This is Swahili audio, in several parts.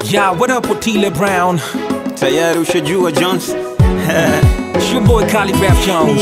Yeah, what up Otile Brown? tayari ushajua Jones It's your boy Calligraph Jones.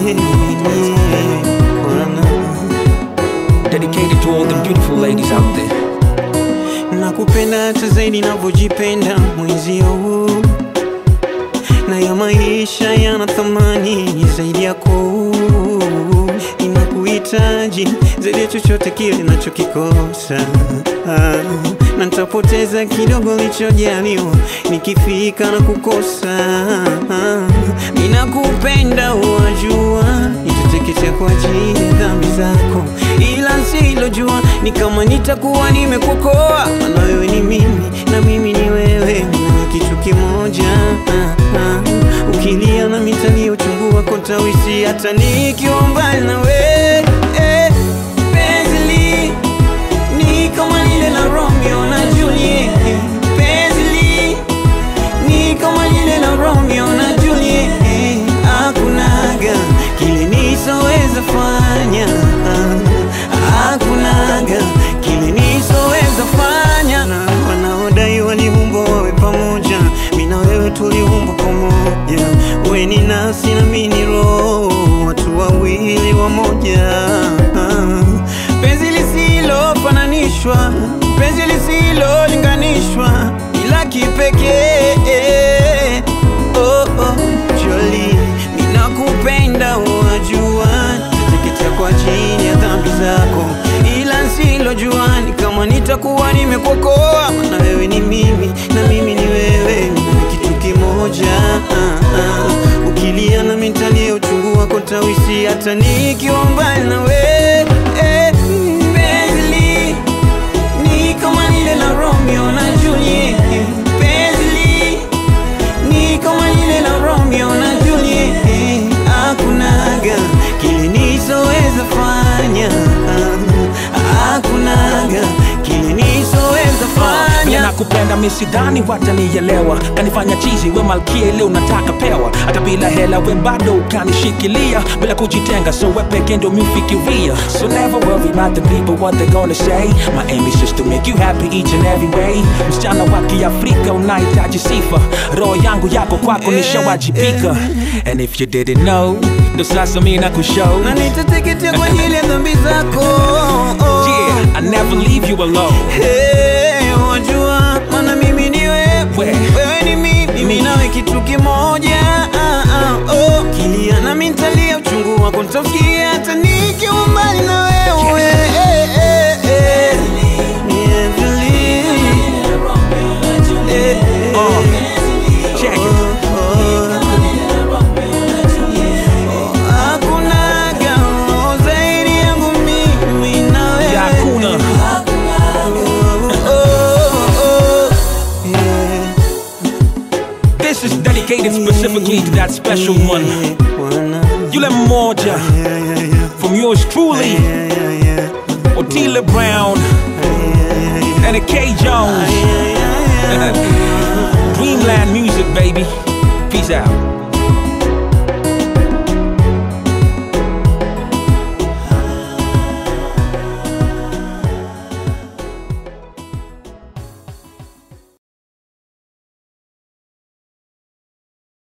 Dedicated to all the beautiful ladies out there. nakupenda hata zaidi navyojipenda mwenzio huu na ya maisha yana thamani zaidi yako inakuhitaji zaidi ya chochote kile nachokikosa ah, na nitapoteza kidogo lichojaliwa nikifika na kukosa ah, ninakupenda wajua nitateketea kwa ajili ya dhambi zako ila silojua ni kama nitakuwa nimekuokoa maana wewe ni mimi na mimi ni wewe na kitu kimoja ah, ah. ukilia na mitani uchungu wako tawisi hata nikiwa mbali na wewe eh, penzi li- ni kama lile la Romeo na Juliet penzi li- ni kama lile la Romeo na Juliet hakunaga kile nisoweza fanya hakunaga kile nisoweza fanya na wanaodai waliumbwa wawe pamoja mi na wewe tuliumbwa pamoja we ni nafsi na mi ni roho watu wawili wamoja penzi lisilofananishwa penzi lisilolinganishwa ila kipekee oh, oh, Jolie, ninakupenda wajua, nitateketea kwa ajili ya dhambi zako, ila nsilojua ni kama nitakuwa nimekuokoa, maana wewe ni mimi na mimi ni wewe, na kitu kimoja ah, ah. Ukilia na mitalia uchungu wako tawisi, hata nikiwa mbali na wewe eh, penzi li- ni kama lile la Romeo na Juliet penzi li- ni kama lile la Romeo na Juliet hakunaga kile nisoweza fanya hakunaga kile nisoweza Vile fanya nakupenda mi sidhani watanielewa kanifanya chizi we malkia ile unataka pewa hata bila hela we bado ukanishikilia bila kujitenga so we peke ndo miufikiria so never worry about the people what they gonna say my aim is just to make you happy each and every way msichana wa kiafrika unahitaji sifa roho yangu yako kwako nishawajibika and if you didn't know ndo sasa mi na kushow na nitateketea kwa ajili ya dhambi zako yeah I never leave you alone Hey, wajua maana mimi ni wewe We. wewe ni mimi mimi nawe kitu kimoja ah, ah, oh. kilia na mintalia uchungu wako nitafikia hata nikiwa mbali na wewe Eh, eh, eh. Yeah, believe. Eh, eh. Uh, check it. Hakunaga zaidi yangu mimi na wewe. ya hakuna This is dedicated specifically to that special one. Yule mmoja from yours truly, Otila Brown and a K Jones. Dreamland music, baby. Peace out.